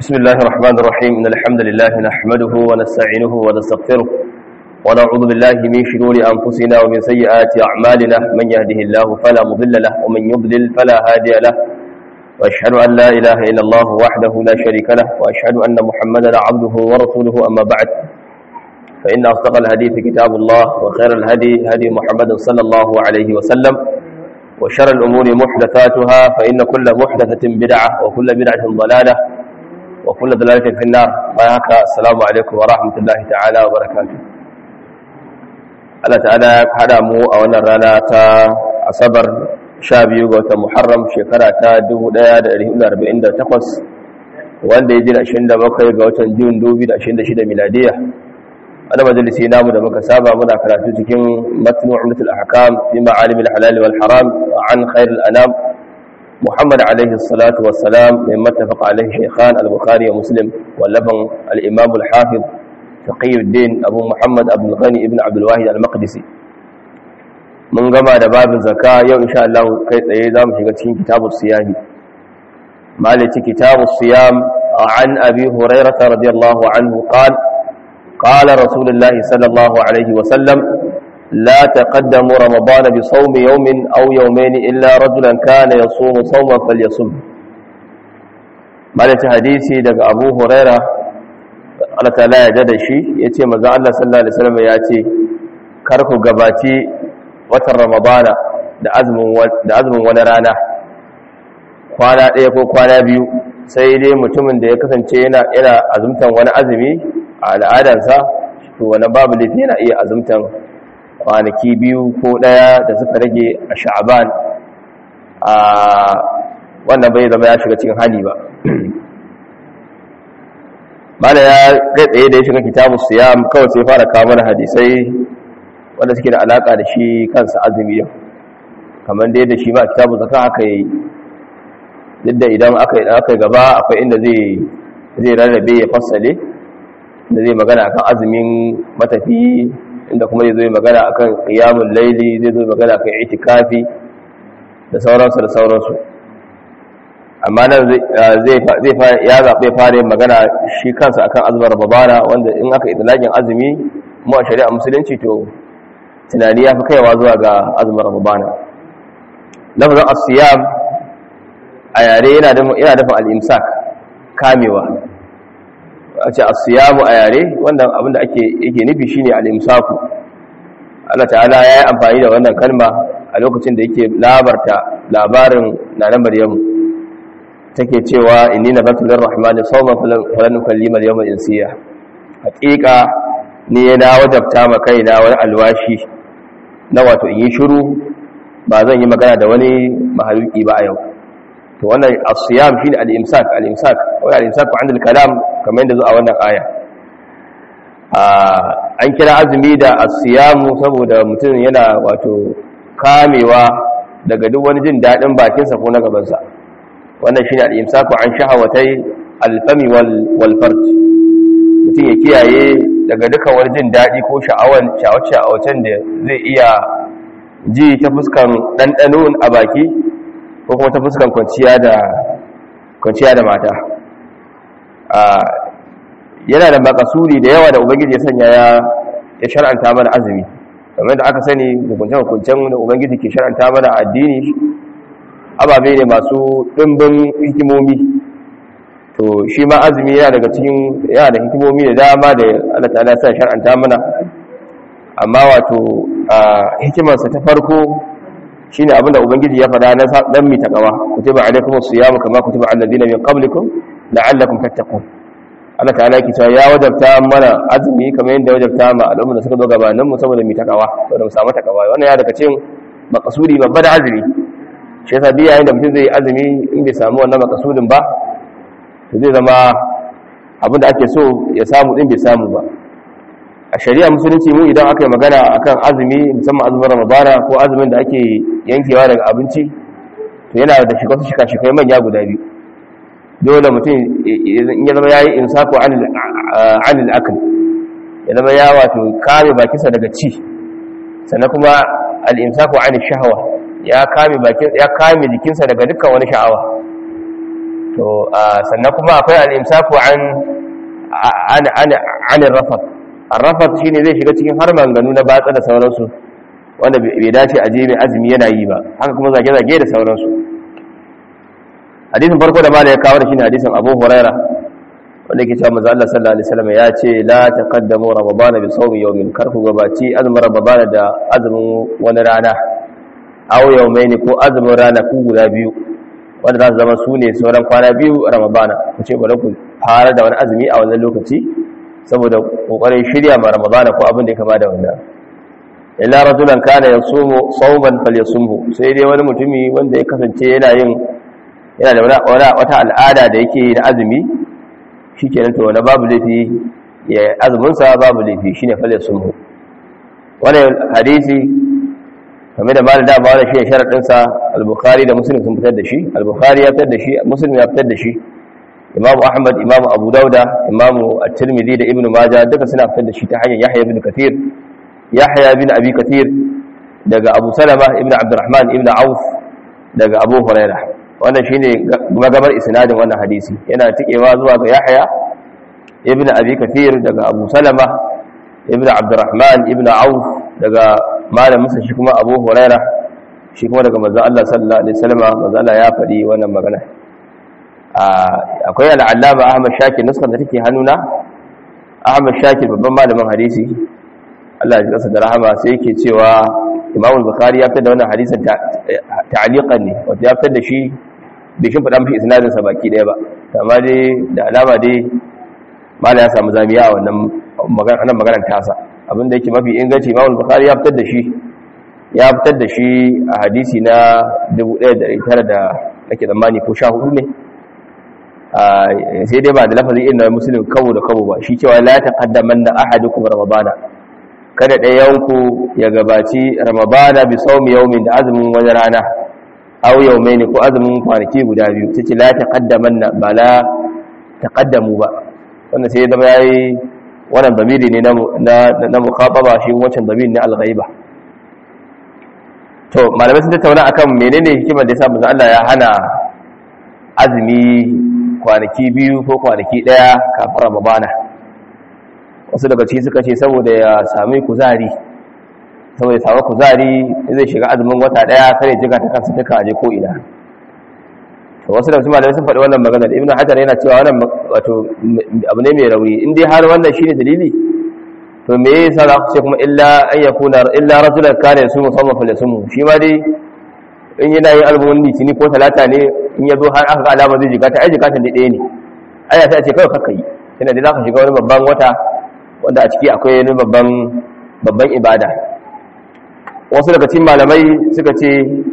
بسم الله الرحمن الرحيم إن الحمد لله نحمده ونستعينه ونستغفره ونعوذ بالله من شرور أنفسنا ومن سيئات أعمالنا من يهده الله فلا مضل له ومن يضلل فلا هادي له وأشهد أن لا إله إلا الله وحده لا شريك له وأشهد أن محمدا عبده ورسوله أما بعد فإن أصدق الحديث كتاب الله وخير الهدي هدي محمد صلى الله عليه وسلم وشر الأمور محدثاتها فإن كل محدثة بدعة وكل بدعة ضلالة وكل ضلالة في النار بايهك السلام عليكم ورحمة الله تعالى وبركاته Allah ta'ala ya hada mu a wannan rana ta Asabar 12 ga watan Muharram shekara ta 1448 wanda ya jira 27 ga watan Jun 2026 miladiya ana majalisi namu da muka saba muna karatu cikin matnu umdatul ahkam fi ma'alim al-halal wal haram an khair al-anam Muhammad alayhi salatu wassalam min mattafaq alayhi shaykhan al-Bukhari wa Muslim wallafan al-Imam al-Hafiz Taqiyuddin Abu Muhammad Abdul Ghani ibn Abdul Wahid al-Maqdisi mun gama da babin zakka yau insha Allah kai tsaye zamu shiga cikin kitabus siyam malaki kitabus siyam an Abi Hurairah radiyallahu anhu qala قال رسول الله صلى الله عليه وسلم لا تقدموا رمضان بصوم يوم أو يومين إلا رجلا كان يصوم صوما فليصم مالة حديثي دق أبو هريرة Allah ta'ala ya jada shi ya ce maza Allah sallallahu Alaihi wasallam ya ce karku gabaci watan ramadana da azumin wani rana kwana ɗaya ko kwana biyu sai dai mutumin da ya kasance yana azumtan wani azumi a al'adansa to wani babu laifi yana iya azumtan kwanaki biyu ko ɗaya da suka rage a sha'aban a wannan bai zama ya shiga cikin hali ba mala ya kai tsaye da ya shiga kitabu siyam kawai sai fara kawo mana hadisai wanda suke da alaka da shi kansa azumi yau kamar dai da shi ba kitabu zaka haka yi duk da idan aka yi aka gaba akwai inda zai zai rarrabe ya fassale da zai magana akan azumin matafi inda kuma zai zo magana akan qiyamul laili zai zo magana akan itikafi da sauransu da sauransu amma nan zai ya zaɓe fara yin magana shi kansa akan azumin rababana wanda in aka itilagin azumi mu a shari'a musulunci to tunani ya fi kaiwa zuwa ga azumin rababana lafazin asiyam a yare yana dafa al'imsak kamewa a ce asiyamu a yare wanda abinda ake yake nufi shine al'imsaku Allah ta'ala ya yi amfani da wannan kalma a lokacin da yake labarta labarin na na maryamu take cewa inni nabatu lirrahmani sawma falan nukallima al-yawma insiya haqiqa ni yana wajabta ma kaina wani alwashi na wato in yi shiru ba zan yi magana da wani mahaluki ba a yau to wannan as-siyam shine al-imsak al-imsak wa al-imsak an al-kalam kamar yadda zo a wannan aya an kira azumi da as-siyam saboda mutum yana wato kamewa daga duk wani jin dadin bakinsa ko na gabansa wannan shine al-imsaku an shahawatai al-fami wal farj mutum ya kiyaye daga duka wani jin dadi ko sha'awan sha'awacen da zai iya ji ta fuskan ɗanɗano a baki ko kuma ta fuskan kwanciya da kwanciya da mata yana da makasuri da yawa da ubangiji ya sanya ya shar'anta mana azumi kamar da aka sani hukuncen-hukuncen da ubangiji ke shar'anta mana addini ababe ne masu ɗimbin hikimomi to shi ma azumi yana daga cikin yana da hikimomi da dama da Allah ta'ala sa shar'anta mana amma wato hikimarsa ta farko shine abinda ubangiji ya faɗa na dan mi takawa kutiba alaykumus siyam kama kutiba alal ladina min qablikum la'allakum tattaqun Allah ta'ala yake cewa ya wajabta mana azumi kamar yadda ya wajabta ma al'umma da suka zo gabanin mu saboda mi takawa saboda mu samu takawa wannan ya daga cikin makasudi babba da azumi shi yasa biya yayin da mutum zai azumi in bai samu wannan makasudin ba to zai zama abin da ake so ya samu din bai samu ba a shari'a musulunci mu idan aka yi magana akan azumi musamman azumin ramadana ko azumin da ake yankewa daga abinci to yana da shiga su shika shikai manya guda biyu dole mutum in ya zama yayi insaku anil akl ya zama ya wato kame bakinsa daga ci sannan kuma al imsaku anil shahwa ya kame bakin ya kame jikinsa daga dukkan wani sha'awa to sannan kuma akwai al-imsaku an an an an rafat ar-rafat shine zai shiga cikin har manganu na batsa da sauransu wanda bai dace a je mai azumi yana yi ba haka kuma zage-zage da sauransu hadisin farko da mala ya kawo da shine hadisin Abu Huraira wanda yake cewa manzo Allah sallallahu alaihi wasallam ya ce la taqaddamu ramadana bi sawmi yawmin karku gabaci azumin ramadana da azumin wani rana aw yawmaini ko azumin rana ku guda biyu wanda za su zama su ne sauran kwana biyu a ramadana ku ce bari ku fara da wani azumi a wannan lokaci saboda kokarin shirya ma ramadana ko abin da ya kama da wannan illa rajulan kana yasumu sawman falyasumhu sai dai wani mutumi wanda ya kasance yana yin yana da wata al'ada da yake da azumi shikenan to wani babu laifi ya azumin sa babu laifi shine falyasumhu wannan hadisi kamar da malam da ba wannan shine sharadin sa al-bukhari da muslim sun fitar da shi al-bukhari ya fitar da shi muslim ya fitar da shi imam ahmad imam abu dauda imam at-tirmidhi da ibnu majah duka suna fitar da shi ta hanyar yahya ibn kathir yahya bin abi kathir daga abu salama ibn abdurrahman ibn auf daga abu huraira wannan shine magabar isnadin wannan hadisi yana tikewa zuwa ga yahya ibn abi kathir daga abu salama ibn abdurrahman ibn auf daga malamin sa shi kuma abu huraira shi kuma daga manzon Allah sallallahu alaihi wasallam manzon Allah ya faɗi wannan magana akwai al'allama ahmad shakir nuskar da take hannuna ahmad shakir babban malamin hadisi Allah ya kasa da rahama sai yake cewa Imam al-Bukhari ya fitar da wannan hadisin ta'liqan ne wato ya fitar da shi bai shin fada mishi isnadin sa baki daya ba amma dai da alama dai mala ya samu zamiya a wannan magana anan maganar tasa abinda yake mafi inganci Imam al-Bukhari ya fitar da shi ya fitar da shi a hadisi na 1900 da nake tsammani ko 14 ne sai dai ba da lafazin irin na muslim kawo da kawo ba shi cewa la taqaddamanna ahadukum ramadana kada ɗayanku ya gabaci ramadana bi saumi yaumin da azumin wani rana aw yaumaini ko azumin kwanaki guda biyu tace la taqaddamanna ba la taqaddamu ba wannan sai zama yayi wannan damiri ne na na mukhataba shi wancan damiri ne al-ghaiba to malamai sun tattauna akan menene hikimar da yasa manzo Allah ya hana azumi kwanaki biyu ko kwanaki daya kafin ramadana wasu daga ciki suka ce saboda ya sami kuzari saboda ya samu kuzari zai shiga azumin wata daya kare jiga ta kansa ta kaje ko ina to wasu daga cikin malamai sun faɗi wannan magana da ibnu hajar yana cewa wannan wato abu ne mai rauni in dai har wannan shine dalili to me yasa za ku ce kuma illa an yakuna illa rajulan kana yasumu sawma falyasumu shi ma dai in yana yin azumin litini ko talata ne in ya zo har aka ga alama zai jiga ta ai jiga ta ne ɗaya ne aya ta ce kawai kakka yi tunda dai za ka shiga wani babban wata wanda a ciki akwai wani babban babban ibada wasu daga cikin malamai suka ce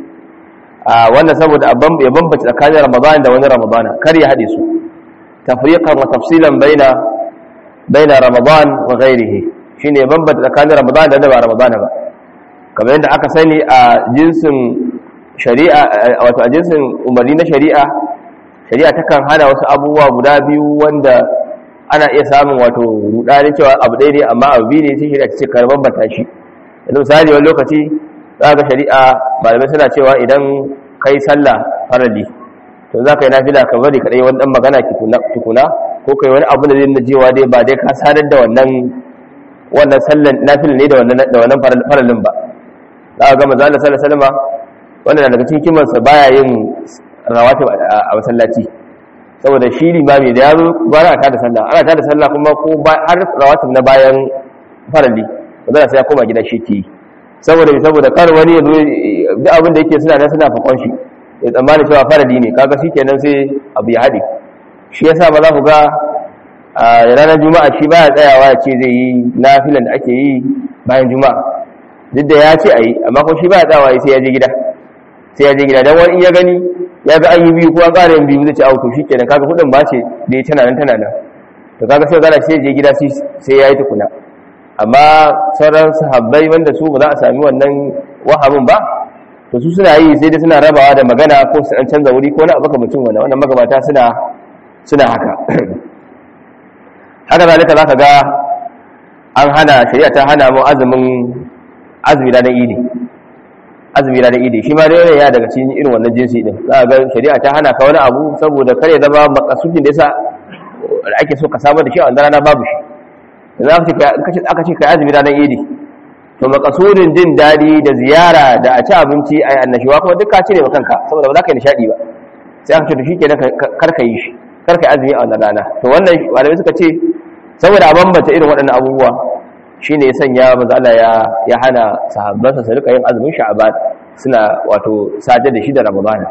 a wannan saboda ya bambance tsakanin ramadan da wani ramadana kar ya haɗe su tafriqan wa tafsilan baina baina ramadan wa ghairihi shine bambance tsakanin ramadan da ba ramadana ba kamar yadda aka sani a jinsin shari'a wato a jinsin umarni na shari'a shari'a takan hana wasu abubuwa guda biyu wanda ana iya samun wato rudani cewa abu ɗaya ne amma abu biyu ne sai shari'a ce kar bambanta shi yanzu misali wani lokaci za ga shari'a malamai suna cewa idan kai sallah farali to za ka yi nafila ka bari kaɗai wani ɗan magana tukuna ko kai wani abu da zai na jewa dai ba dai ka sadar da wannan wannan sallan nafila ne da wannan faralin ba za ka ga manzo Allah sallallahu alaihi wasallam wannan daga cikin kimansa baya yin rawatib a masallaci saboda shi limami da ya zo ba ana tada sallah ana tada sallah kuma ko har rawatib na bayan farali ba sai ya koma gida shi ke saboda saboda kar wani ya zo duk abin da yake suna nan suna fakon shi ya tsammani cewa farali ne kaga shikenan sai abu ya haɗe shi yasa ba za ku ga a ranar juma'a shi baya tsayawa ya ce zai yi nafilan da ake yi bayan juma'a duk da ya ce a yi amma ko shi baya tsayawa sai ya je gida sai ya je gida don wani ya gani ya ga an yi biyu ko an ƙara yin biyu zai ce auto shi kenan kaga kudin ba ce da ya tana nan tana nan to kaga sai gana sai je gida sai ya yi tukuna amma sauran sahabbai wanda su ba za a sami wannan wahamin ba to su suna yi sai dai suna rabawa da magana ko su an canza wuri ko na abu mutum wannan wannan magabata suna suna haka haka zalika zaka ga an hana shari'a ta hana mu azumin azumi da idi azumi ranar idi shi ma dai ya daga cikin irin wannan jinsi din za ga shari'a ta hana ka wani abu saboda kare zama makasudin da yasa da ake so ka samar da shi a wannan rana babu shi yanzu aka ce kai azumi ranar idi to makasudin jin daɗi da ziyara da a ci abinci a yi annashuwa kuma duk ka cire ma kanka saboda ba za ka yi nishaɗi ba sai aka ce to shi ke kar ka yi shi kar ka yi azumi a wannan rana to wannan malamai suka ce saboda a bambanta irin waɗannan abubuwa shi ne ya sanya maza Allah ya hana sahabbansa su rika yin azumin sha'aban suna wato sadar da shi da ramadana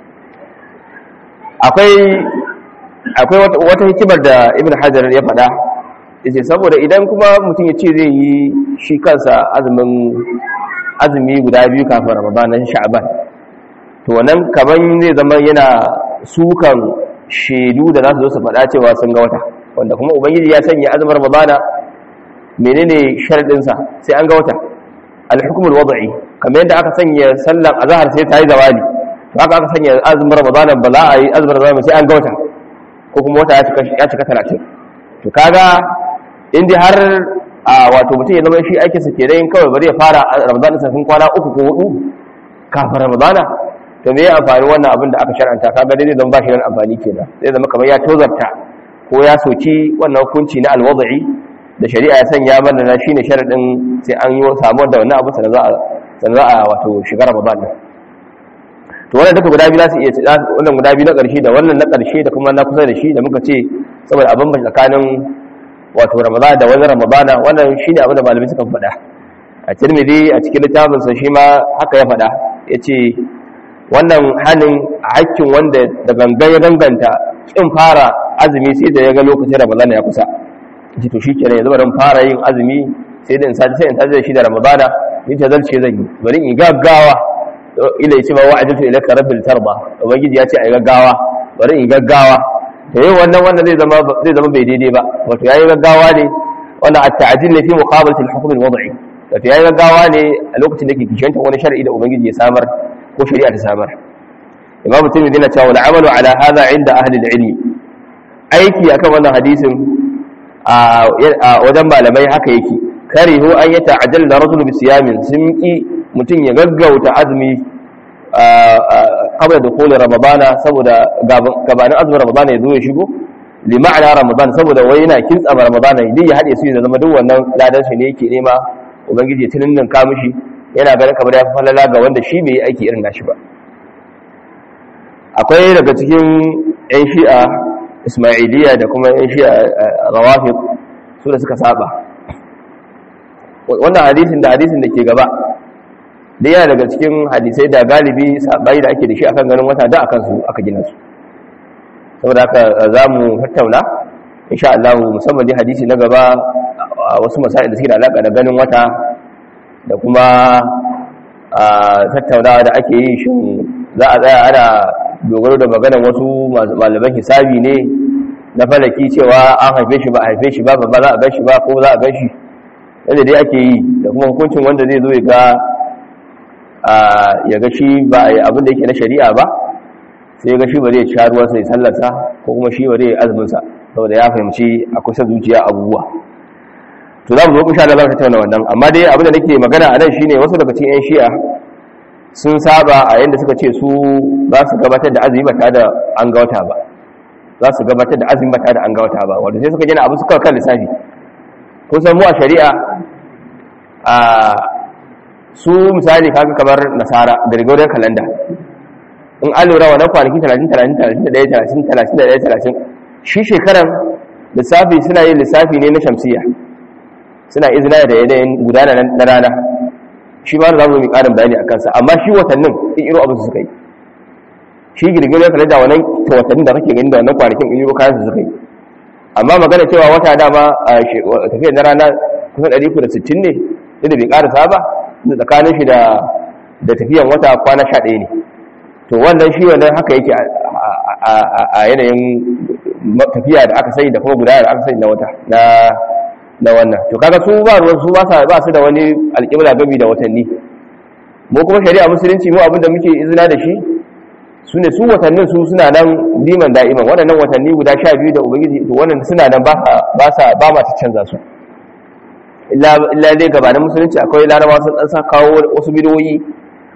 akwai akwai wata hikimar da ibn hajar ya faɗa yace saboda idan kuma mutum ya ce zai yi shi kansa azumin azumi guda biyu kafin ramadana sha'aban to wannan kaman zai zama yana sukan shaidu da za su zo su faɗa cewa sun ga wata wanda kuma ubangiji ya sanya azumin ramadana menene sharadinsa sai an ga wata al-hukmul wad'i kamar yadda aka sanya sallan azhar sai ta yi zawali to haka aka sanya azumin ramadana ba za a yi azumin ramadana sai an ga wata ko kuma wata ya cika 30 to kaga inda har a wato mutum ya zama shi aikin sa kenan kawai bari ya fara ramadana sai kwana uku ko hudu kafin ramadana to me ya amfani wannan abin da aka shar'anta kaga dai zai zama ba shi da amfani kenan zai zama kamar ya tozarta ko ya soki wannan hukunci na alwad'i da shari'a ya sanya mana na shine sharadin sai an yi samu da wannan abu sanan za a sanan za a wato shiga Ramadan din to wannan duka guda biyu za su iya wannan guda biyu na ƙarshe da wannan na ƙarshe da kuma na kusa da shi da muka ce saboda abin ba tsakanin wato Ramadan da wani Ramadana wannan shine abin da malamai suka faɗa a Tirmidhi a cikin littafin sa shi ma haka ya faɗa yace wannan hanin a hakkin wanda da gangan ya danganta kin fara azumi sai da ya ga lokacin Ramadan ya kusa ji to shikenan yanzu bari fara yin azumi sai da in sai in tazi da shi da ramadana ni ta zalce zan yi bari in gaggawa ila yace ba wa'adatu ilaka rabbil tarba ubangiji ya ce ai gaggawa bari in gaggawa to yau wannan wannan zai zama zai zama bai daidai ba wato yayi gaggawa ne wannan at-ta'jil ne fi muqabalati al-hukm al-wad'i wato yayi gaggawa ne a lokacin da ke kishanta wani shar'i da ubangiji ya samar ko shari'a ta samar imam tirmidhi na cewa al-amalu ala hadha inda ahli al-ilm aiki akan wannan hadisin a wajen malamai haka yake karihu an yi ta'ajjal da rasul bi siyamin sun ki mutum ya gaggauta azumi qabla dukhul ramadana saboda gabanin azumin ramadana ya zo ya shigo li ma'ana ramadan saboda wai yana kintsa ramadana idan ya hade su ya zama duk wannan ladan shi ne yake nema ubangiji ya tunin ka mishi yana ganin kamar ya falala ga wanda shi bai yi aiki irin nashi ba akwai daga cikin yan shi'a ismailiyya da kuma yan shi a rawafid su da suka saba wannan hadisin da hadisin da ke gaba da yana daga cikin hadisai da galibi sabai da ake da shi akan ganin wata da akan su aka gina su saboda haka za mu tattauna insha Allah musamman dai hadisi na gaba wasu masail da suke da alaka da ganin wata da kuma tattaunawa da ake yi shi za a tsaya ana dogaro da maganar wasu malaman hisabi ne na falaki cewa an haife shi ba a haife shi ba ba za a gan shi ba ko za a gan shi yadda dai ake yi da kuma hukuncin wanda zai zo ya ga ya ga shi ba a yi abin da yake na shari'a ba sai ya ga shi ba zai sha ruwansa ya sallarsa ko kuma shi ba zai azuminsa saboda ya fahimci a kusa zuciya abubuwa to za mu zo kusha da za ka tattauna wannan amma dai abin da nake magana a nan shine wasu daga cikin 'yan shi'a sun saba a yadda suka ce su za su gabatar da azumi ba tare da an ga wata ba za su gabatar da azumi ba tare da an ga wata ba wanda sai suka gina abu suka kan lissafi kun san mu a shari'a a su misali kaga kamar nasara gregorian calendar in an lura wannan kwanaki 30 30 31 30 31 shi shekaran lissafi suna yin lissafi ne na shamsiya suna izina da yanayin gudana na rana shi ma da za mu yi ƙarin bayani a kansa amma shi watannin in iro abin su suka yi shi girgirar kare da wannan watannin da kake gani da wannan kwanakin in iro kayan su suka yi amma magana cewa wata dama a tafiyar na rana kusan 360 ne da bai ƙarasa ba da tsakanin shi da tafiyan wata kwana 11 ne to wannan shi wannan haka yake a yanayin tafiya da aka sani da kuma gudanar da aka sani na wata na wannan to kaga su ba ruwan su ba su da wani alƙibla gami da watanni mu kuma shari'a musulunci mu abinda muke izina da shi su ne su watannin su suna nan liman da'iman waɗannan watanni guda sha biyu da ubangiji to wannan suna nan ba sa ba ma ta canza su illa dai gabanin musulunci akwai laraba sun ɗan sa kawo wasu bidoyi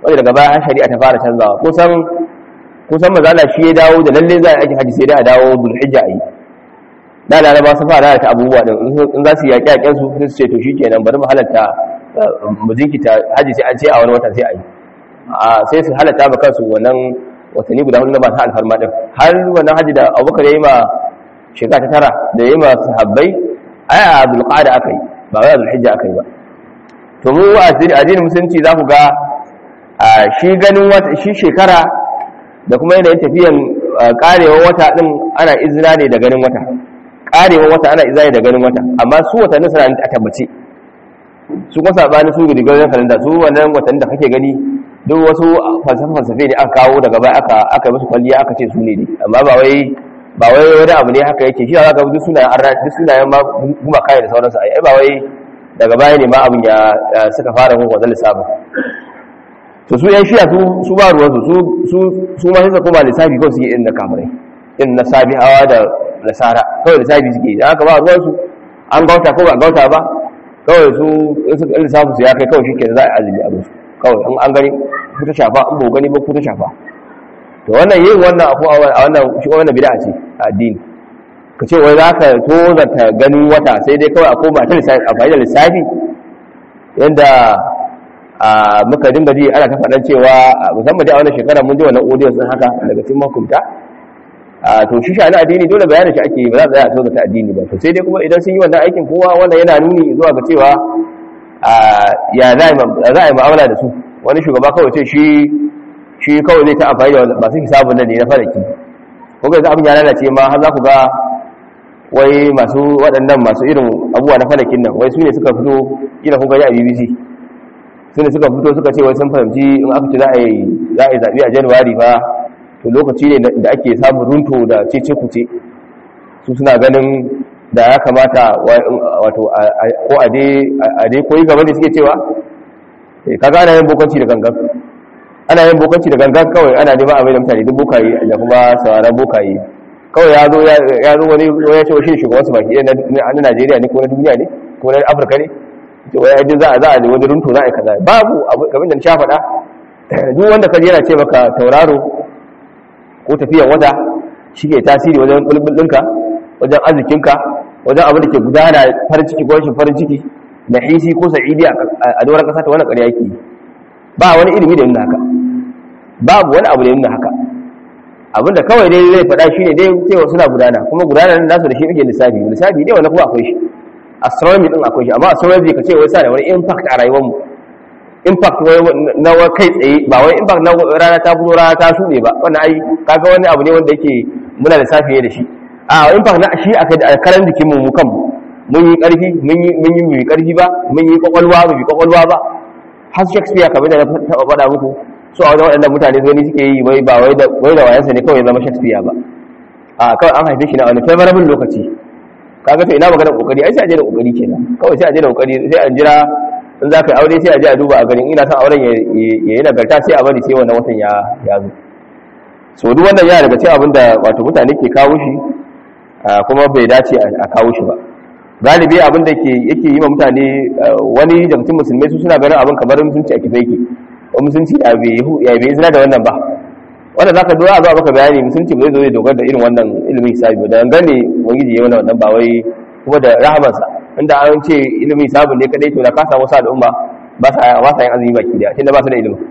wanda daga baya shari'a ta fara canzawa kusan kusan mazala shi ya dawo da lalle za a yi haji sai dai a dawo zulhijja a yi da laraba sun fara ta abubuwa din in za su yaƙi yaƙen su sai su ce to shikenan bari mu halatta mu jinkita haji sai an ce a wani wata sai a yi sai su halatta ba kansu wannan watanni guda hudu na masu alfarma din har wannan haji da abubakar ya yi ma shekara ta tara da ya yi ma sahabbai ai a zulqa'ada aka yi ba wai a zulhijja aka yi ba to mu a addinin musulunci za ku ga shi ganin wata shi shekara da kuma yanayin tafiyan karewa wata din ana izina ne da ganin wata karewa wata ana izina ne da ganin wata amma su watannin suna a tabbace su kuma sabani su gudu ganin kalanda su wannan watannin da kake gani duk wasu falsafe ne aka kawo daga baya aka aka musu kwalliya aka ce su ne ne amma ba wai ba wai wani abu ne haka yake shi za ka duk sunayen arna duk sunayen ma kuma kai da sauransu ai ba wai daga baya ne ma abin ya suka fara mun wannan lissafin to su yan shiya su ba ruwansu su su ma sai koma lissafi kawai suke irin na kafirai irin na sabihawa da nasara kawai lissafi suke da haka ba ruwansu an gauta ko ba gauta ba kawai su lissafin su ya kai kawai shi ke za a azumi abin su kawai an gani ku ta shafa an ba gani ba ku ta shafa to wannan yin wannan abu a wannan shi wannan bid'a ce a addini ka ce wai za ka tozarta ganin wata sai dai kawai a koma ta lissafi a da lissafi yadda muka dinga ji ana ta faɗan cewa musamman dai a wannan shekara mun ji wannan audio sun haka daga cikin mahukunta to shi shi addini dole bayanin shi ake ba za a tsaya a tozarta addini ba to sai dai kuma idan sun yi wannan aikin kowa wannan yana nuni zuwa ga cewa ya za a yi ma'amala da su wani shugaba kawai ce shi shi kawai zai ta amfani da masu hisabun nan ne na falaki ko ga abin ya lalace ma har za ku ga wai masu waɗannan masu irin abubuwa na falakin nan wai su ne suka fito ila kun gani a bbc su ne suka fito suka ce wai sun fahimci in aka ce za a yi zaɓe a januwari ba to lokaci ne da ake samun runto da cece kuce su suna ganin da ya kamata wato ko a dai koyi gaba da suke cewa kaga ana yin bokanci da gangan ana yin bokanci da gangan kawai ana neman abin da mutane duk bokaye da kuma sauraron bokaye kawai ya zo ya zo wani ya ce shi shugaban su baki na Najeriya ne ko na duniya ne ko na Afirka ne to wai ai za a za a wani runto za a yi kaza babu abu kamar da na sha faɗa duk wanda ka yana ce maka tauraro ko tafiyan wata shi ke tasiri wajen bulbul ɗinka wajen arzikinka wajen abin da ke gudana farin ciki ko rashin farin ciki na hisi ko sa'idi a doron ƙasa ta wani ƙarya yake ba wani ilimi da yin haka babu wani abu da yin haka abinda kawai dai zai faɗa shi ne dai cewa suna gudana kuma gudana nan nasu da shi ake lissafi lissafi ne wanda kuma akwai shi astronomy din akwai shi amma astronomy ka ce wai sa da wani impact a rayuwar mu impact na kai tsaye ba wai impact na rana ta fito rana ta shuɗe ba wannan ai kaga wani abu ne wanda yake muna lissafi da shi a impact na shi a karan jikin mu kan mun yi ƙarfi mun yi mun yi mai ƙarfi ba mun yi kwakwalwa ba bi kwakwalwa ba har Shakespeare kamar da na taɓa faɗa muku so a wajen waɗannan mutane gani suke yi wai ba wai da wayansa ne kawai zama shakespeare ba a kawai an haife shi na wani favorable lokaci kaga to ina magana kokari ai sai a je da kokari kenan kawai sai a je da kokari sai an jira in za ka yi aure sai a je a duba a garin ina son auren ya yi nagarta sai a bari sai wannan watan ya ya zo so duk wannan yana daga cikin abin da wato mutane ke kawo shi kuma bai dace a kawo shi ba galibi abin da yake yi ma mutane wani da mutum musulmai su suna ganin abin kamar mutunci a kife yake musulunci ya bai izina da wannan ba wanda za ka dora zuwa maka bayani musulunci ba zai zo zai dogara da irin wannan ilimin hisabi ba da gane wangiji ya wannan ba wai kuma da rahamansa inda an ce ilimin hisabin ne kadai to da ka samu sa al'umma ba sa ba sa yin azumi baki daya tunda ba su da ilimin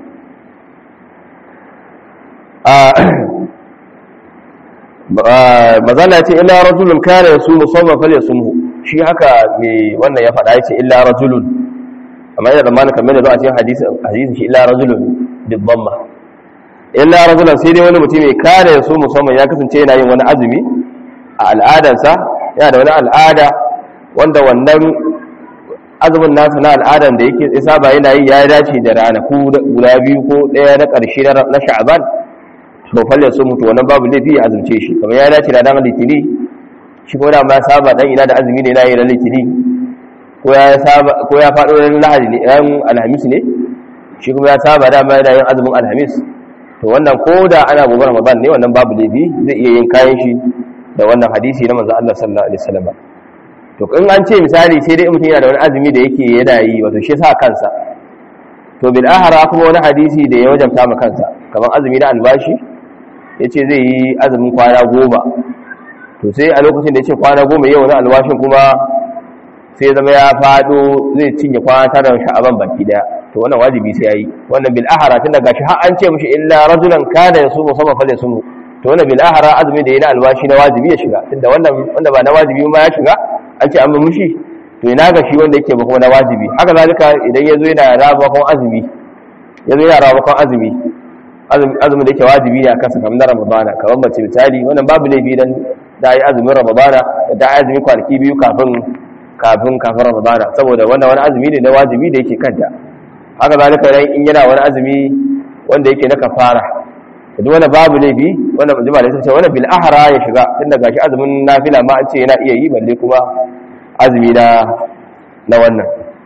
mazala ya ce illa rajulun kana yasu musamman fal yasumhu shi haka me wannan ya faɗa ya ce illa rajulun amma yana da malaka kamar da zuwa cikin hadisin shi illa rajulun bidamma illa rajulun sai dai wani mutum mai kare su musamman ya kasance yana yin wani azumi a al'adarsa yana da wani al'ada wanda wannan azumin nasa na al'adan da yake saba yana yi ya dace da ranaku guda biyu ko ɗaya na ƙarshe na sha'aban to falle su mutu wannan babu laifi ya azumce shi kamar ya dace da ranar litini shi ko da ma saba dan ina da azumi ne na yi ran litini ko ya faɗo ran lahadi ne ran alhamis ne shi kuma ya saba dama yana yin azumin alhamis to wannan ko da ana gobe ramadan ne wannan babu laifi zai iya yin kayan shi da wannan hadisi na manzo Allah sallallahu alaihi wasallam to in an ce misali sai dai mutum yana da wani azumi da yake yana yi wato shi sa kansa to bil ahara kuma wani hadisi da ya wajabta ma kansa kamar azumi na albashi yace zai yi azumin kwana goma to sai a lokacin da yace kwana goma yau na albashin kuma sai zama ya fado zai cinye kwana tara sha'aban baki daya to wannan wajibi sai yayi wannan bil ahara tun daga shi har an ce mishi illa rajulan kana yasumu sama fa yasumu to wannan bil ahara azumi da yana albashi na wajibi ya shiga tunda wannan wanda ba na wajibi ma ya shiga an ce an mishi to ina ga shi wanda yake ba kuma na wajibi haka zalika idan yazo yana rabakon azumi yazo yana rabakon azumi azumi da yake wajibi ne akan sa kamar na ramadana kamar mace misali wannan babu laifi dan da yi azumin ramadana da yi azumi kwanaki biyu kafin kafin kafin ramadana saboda wannan wani azumi ne na wajibi da yake kanta haka zalika idan in yana wani azumi wanda yake na kafara to duk wanda babu laifi wanda jama'a da sai wannan bil ahra ya shiga tunda gashi azumin nafila ma an ce yana iya yi balle kuma azumi na na wannan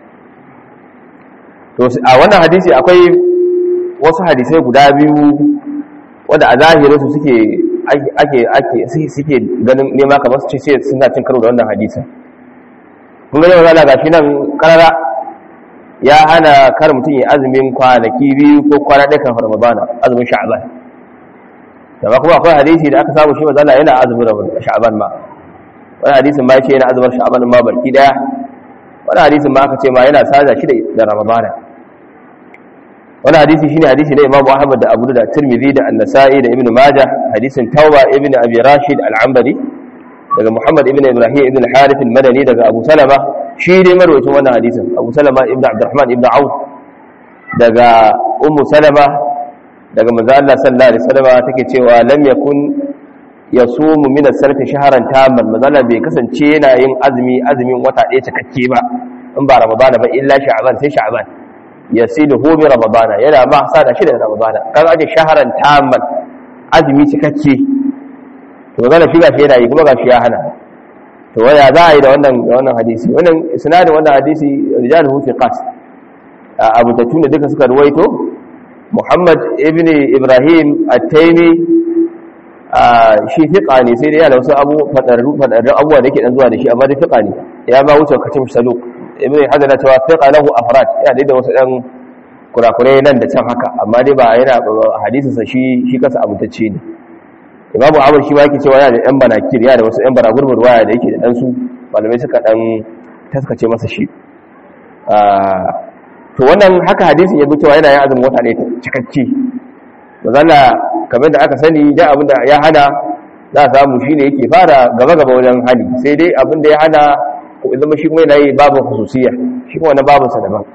to a wannan hadisi akwai wasu hadisai guda biyu wanda a zahirin su suke ake ake suke ganin nema kamar su ce suna cin karo da wannan hadisin kun ga yau ga shi nan karara ya hana kar mutum ya azumin kwanaki biyu ko kwana ɗaya kafin ramadana azumin sha'ban amma kuma akwai hadisi da aka samu shi mazala yana azumin sha'ban ma wani hadisin ma ya ce yana azumin sha'ban ma barki daya wani hadisin ma aka ce ma yana sada shi da ramadana wani hadisi shine hadisi na imamu ahmad da abu da tirmidhi da an-nasa'i da ibnu majah hadisin tauba ibnu abi rashid al-ambari daga muhammad ibnu ibrahim ibnu al-harith al-madani daga abu salama shi dai marwacin wannan hadisin abu salama ibnu abdurrahman ibnu auf daga ummu salama daga manzo Allah sallallahu alaihi wasallam take cewa lam yakun yasumu min as-sarf shahran tamman manzo Allah bai kasance yana yin azumi azumin wata ɗaya cikakke ba in ba ramadana ba illa sha'ban sai sha'ban yasiluhu bi ramadana yana ma sada shi da ramadana kan aje shahran tamman azumi cikakke to zalla shi gashi yana yi kuma gashi ya hana to waya za a yi da wannan wannan hadisi wannan isnadin wannan hadisi rijaluhu thiqat abu tatuna duka suka ruwaito muhammad ibn ibrahim at-taimi shi fiqa ne sai dai yana wasu abu fadarru fadarru abuwa da yake dan zuwa da shi amma dai fiqa ne ya ba wuce kacin saluk ibn hajar na cewa fiqa lahu afrad ya dai da wasu dan kurakurai nan da can haka amma dai ba yana hadisin sa shi shi kasa abutacce ne imamu amr shi ma yake cewa yana da yan banakir yana da wasu yan baragurbur waya da yake da dan su malamai suka dan taskace masa shi to wannan haka hadisin ya bi cewa yana yin azumin wata ne cikakke mazala kamar da aka sani da abin da ya hana za a samu shi ne yake fara gaba-gaba wajen hali sai dai abin da ya hana zama shi kuma yana yi babu hususiya shi kuma wani babu sa daban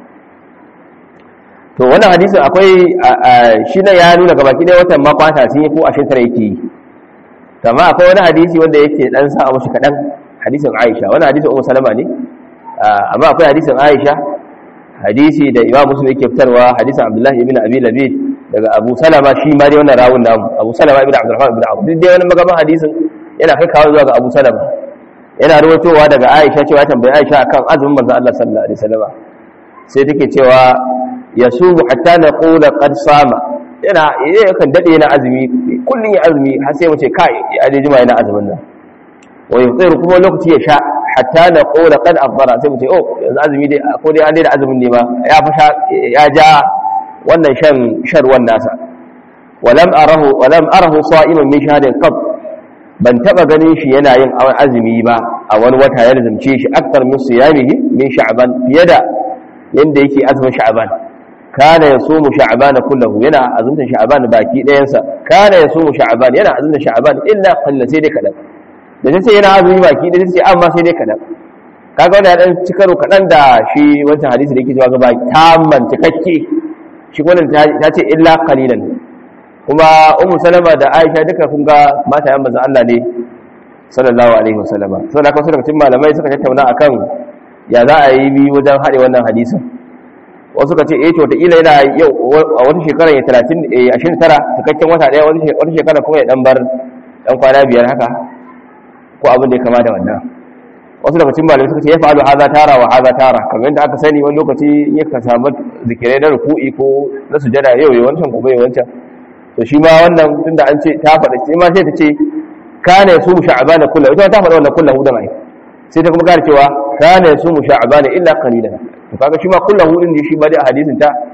to wannan hadisin akwai shi na ya nuna gabaki ɗaya watan makwata sun yi ko ashirin tara yake yi kama akwai wani hadisi wanda yake dan sa a mashi kaɗan hadisin aisha wani hadisin umar salama ne amma akwai hadisin aisha hadisi da imam muslim yake fitarwa hadisin abdullahi ibn abi labid daga abu salama shi ma dai wannan rawun namu abu salama ibn abdurrahman ibn abu duk dai wani magaban hadisin yana kai kawo zuwa ga abu salama yana ruwatowa daga aisha cewa tambayi aisha akan azumin manzon Allah sallallahu alaihi wasallam sai take cewa yasumu hatta naqula qad sama yana yakan dade yana azumi kullun ya azumi har sai mu ce kai ya dai jima yana azumin nan wa yufiru kuma lokaci ya sha hatta na kola kad afdara sai mu ce oh yanzu azumi dai ko dai an dai da azumin ne ma ya fa ya ja wannan shan sharwan nasa walam arahu walam arahu sa'iman min shahadin qab ban taba ganin shi yana yin azumi ba a wani wata ya lazumce shi aktar min siyamihi min sha'ban fiye da yanda yake azumin sha'ban kana yasumu sha'ban kullahu yana azumta sha'ban baki ɗayan sa kana yasumu sha'ban yana azumta sha'ban illa qalla sai dai kadan da ta ce yana azumi baki da ta ce amma sai dai kaɗan kaga wanda ya ɗan ci karo kaɗan da shi wancan hadisi da yake cewa gaba tamman cikakke shi wannan ta ce illa qalilan kuma ummu salama da aisha duka kun ga mata yan manzon Allah ne sallallahu alaihi wasallama saboda haka daga cikin malamai suka tattauna akan ya za a yi bi wajen haɗe wannan hadisin wasu ka ce eh to ila yana yau a wata shekara ya 30 29 cikakken wata ɗaya wata shekara kuma ya dan bar dan kwana biyar haka ko abin da ya kama da wannan wasu daga cikin malamai suka ce ya fa'alu haza tara wa haza tara kamar yadda aka sani wani lokaci ya ka samu zikirai na ruku'i ko na sujada yau ya wancan gobe ya wancan to shi ma wannan tunda an ce ta faɗa ce ma sai ta ce kana ya sumu sha'abana kullahu ita ta faɗa wannan kullahu da mai sai ta kuma kare cewa kana ya sumu sha'abana illa qalilan to kaga shi ma kullahu din shi ba da hadisin ta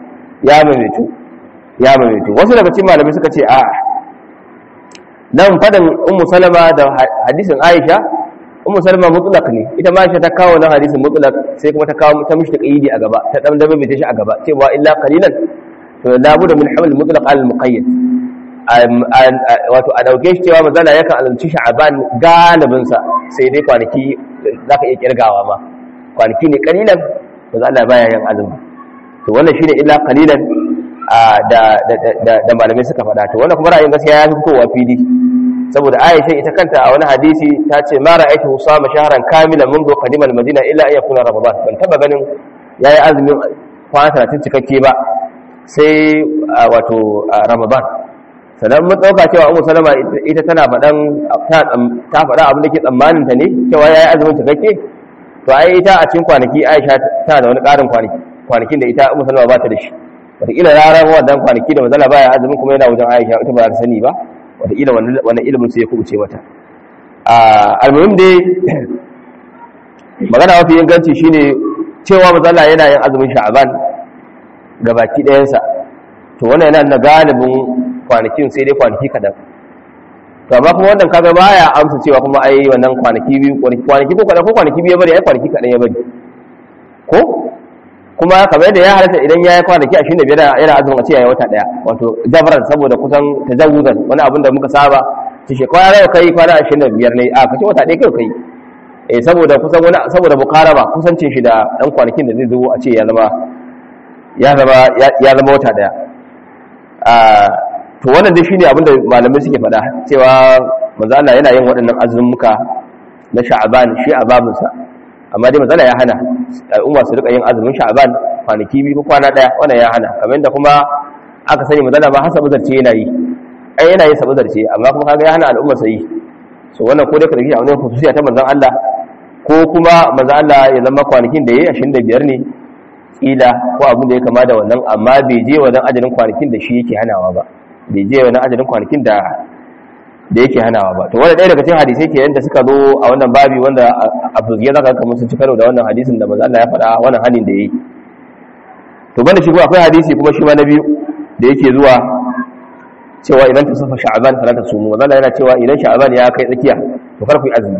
ya maimaitu ya maimaitu wasu daga cikin malamai suka ce a nan fadan ummu salama da hadisin aisha ummu salama mutlaq ne ita ma aisha ta kawo nan hadisin mutlaq sai kuma ta kawo ta mishi taqyidi a gaba ta dan dabe ta shi a gaba cewa illa qalilan to la budda min haml mutlaq al muqayyad wato a dauke shi cewa mazala yakan azumci sha'aban galibin sa sai dai kwanaki zaka iya kirgawa ma kwanaki ne kalilan mazala baya yin azumi to wannan shine illa qalilan da da malamai suka faɗa to wannan kuma ra'ayin gaskiya ya fi kowa fili saboda Aisha ita kanta a wani hadisi ta ce ma ra'aytu usama shahran kamilan منذ قدم المدينه illa an yakuna ramadan ban taba ganin yayi azumin kwana 30 cikakke ba sai wato ramadan sannan mun dauka cewa Ummu Salama ita tana faɗan ta faɗa abin da ke tsammanin ta ne cewa yayi azumin cikakke to ai ita a cikin kwanaki Aisha tana da wani ƙarin kwanaki kwanakin da ita Ummu Salama ba ta da shi wataƙila ranar wannan kwanaki da mazala baya azumin kuma yana wajen Aisha ita ba ta sani ba wataƙila wannan ilimin sai ya kubuce mata almuhim dai magana mafi inganci shine cewa mazala yana yin azumin sha'aban ga baki ɗayansa to wannan yana na galibin kwanakin sai dai kwanaki kaɗan to amma kuma wannan kaga baya amsa cewa kuma ai wannan kwanaki biyu kwanaki ko kaɗan ko kwanaki biyu ya bari ai kwanaki kaɗan ya bari ko kuma kamar yadda ya halatta idan ya yi kwanaki ashirin da biyar yana azumin a ce ya yi wata ɗaya wato jabran saboda kusan tajawuzan wani abin da muka saba ta shekara nawa kai kwana ashirin da biyar ne a kace wata ɗaya kai kai eh saboda kusan wani saboda mukaraba kusancin shi da ɗan kwanakin da zai zo a ce ya zama ya zama ya zama wata ɗaya to wannan dai shine abin da malamai suke faɗa cewa manzo Allah yana yin waɗannan azumuka na sha'aban shi a babinsa amma dai matsala ya hana al'umma su rika yin azumin sha'ban kwanaki biyu ko kwana daya wannan ya hana kamar da kuma aka sani matsala ba hasa zarce yana yi ai yana yin sabazarce amma kuma kaga ya hana al'umma su yi so wannan ko dai ka dauki a wannan khususiya ta manzon Allah ko kuma manzon Allah ya zama kwanakin da yayi 25 ne kila ko abin da ya kama da wannan amma bai je wannan ajalin kwanakin da shi yake hanawa ba bai je wannan ajalin kwanakin da da yake hanawa ba to wanda ɗaya daga cikin hadisai ke yanda suka zo a wannan babi wanda a fuzge zaka ga kamar sun ci karo da wannan hadisin da manzo Allah ya faɗa wannan hanin da yayi to banda shi kuma akwai hadisi kuma shi ma na biyu da yake zuwa cewa idan tasafa sha'ban fala tasumu manzo Allah yana cewa idan sha'ban ya kai tsakiya to kar ku yi azumi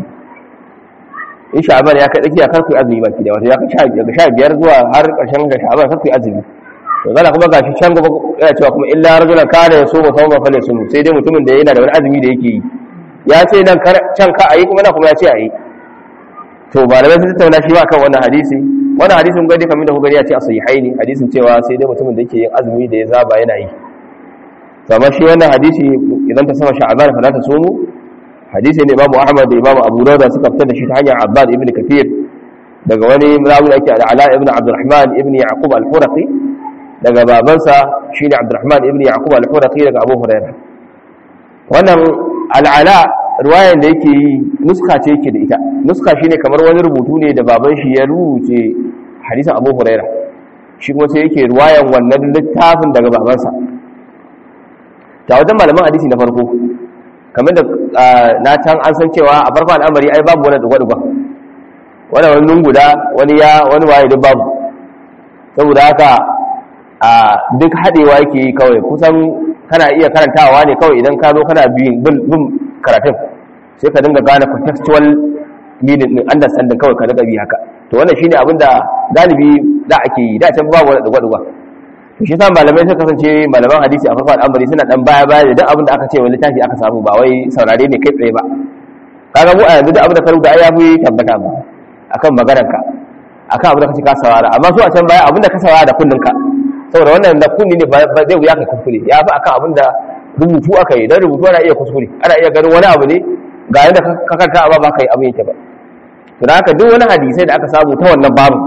in sha'ban ya kai tsakiya kar ku yi azumi baki da wato ya kai daga 15 zuwa har ƙarshen ga sha'ban kar ku yi azumi to zalla kuma gashi can gaba yana cewa kuma illa rajulan kana yasumu sawma falyasum sai dai mutumin da yana da wani azumi da yake yi ya ce nan can ka ayi kuma na kuma ya ce ayi to malamai sun tattauna shi ba kan wannan hadisi wannan hadisin gadi kamar da ku gani ya ce a sahihaini hadisin cewa sai dai mutumin da yake yin azumi da ya zaba yana yi amma shi wannan hadisi idan ta sama sha'ban fa la tasumu hadisi ne imamu ahmad da imamu abu dawud suka fitar da shi ta hanyar abbad ibn kathir daga wani rawi ake ala ibn abdurrahman ibn yaqub al-furaqi daga babansa shine Abdurrahman ibn Yaqub al-Huraqi daga Abu Hurairah wannan al'ala riwayan da yake yi nuska ce yake da ita nuska shine kamar wani rubutu ne da baban shi ya rubuce hadisin Abu Hurairah shi kuma sai yake riwayan wannan littafin daga babansa ta wajen malaman hadisi na farko kamar da na can an san cewa a farko al'amari ai babu wani dugwa-dugwa wani wani lunguda wani ya wani waye duk babu saboda haka a duk haɗewa yake yi kawai kusan kana iya karantawa ne kawai idan ka zo kana bin karatun sai ka dinga gane contextual meaning din understanding kawai ka dinga bi haka to wannan shine abin da galibi da ake yi da can babu wani dugwa-dugwa to shi sa malamai suka kasance malaman hadisi a farko al'amari suna dan baya baya da duk abin da aka ce wani littafi aka samu ba wai saurare ne kai tsaye ba kaga mu a yanzu da abin da ka rubuta ai ya fi tabbata ba akan maganarka akan abin da kace ka saurara amma su a can baya abin da ka saurara da kunninka saboda wannan da kunni ne ba zai wuya kai kuskure ya fi akan abin da rubutu aka yi don rubutu ana iya kuskure ana iya ganin wani abu ne ga yadda ka karta amma ba ka yi abin yake ba to da haka duk wani hadisai da aka samu ta wannan babu